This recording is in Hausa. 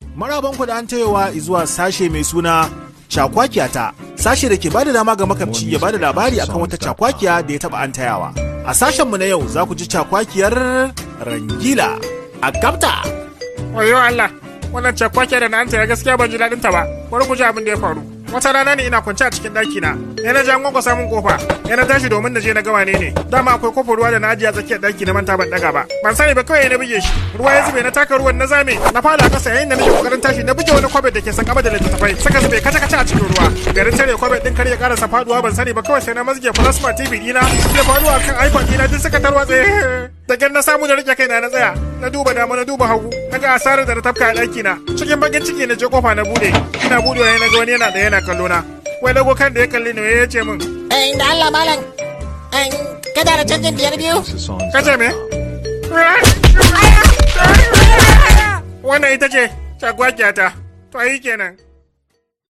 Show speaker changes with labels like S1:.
S1: Marabanku da an tayowa zuwa sashe mai suna cakwakiyata sashe da ke bada dama ga makamci ya bada labari akan wata cakwakiya da ya taba an tayawa. A sashenmu na yau za ku ji cakwakiyar Rangila a Gabta.
S2: Wayo Allah, wannan cakwakiya da na an taya gaskiya ban ji daɗin ta ba. Bari ku ji abin da ya faru. Wata rana ne ina kwance a cikin ɗaki na. Ya na ji an kwankwasa min kofa. Ya na tashi domin na je na gawa ne ne. Dama akwai kofar ruwa da na ajiye a tsakiyar ɗaki na manta ban ɗaga ba. Ban sani ba kawai na buge shi. Ruwa ya zube na taka ruwan na zame. Na fara kasa yayin da nake kokarin tashi na buge wani kwabet da ke san gaba da littattafai. Saka zube kaca kaca a cikin ruwa. Garin tare kwabet ɗin kar ya karasa faduwa ban sani ba kawai sai na mazge plasma TV ɗina. Ya faruwa kan iPhone ɗina duk suka tarwatse. Da gan na samu na rike kaina na tsaya. Na duba dama na duba hagu. Na ga asarar da na tafka a ɗaki na. Cikin bakin ciki na je kofa na bude. Ina budewa na ga wani yana da yana kallo na. Wai dago kan da ya kalli ne ya ce min.
S3: Eh, da Allah malam. Eh, kada da canjin biyar biyu.
S2: Kace me? Wannan ita ce, cagwagiyata. To yi kenan.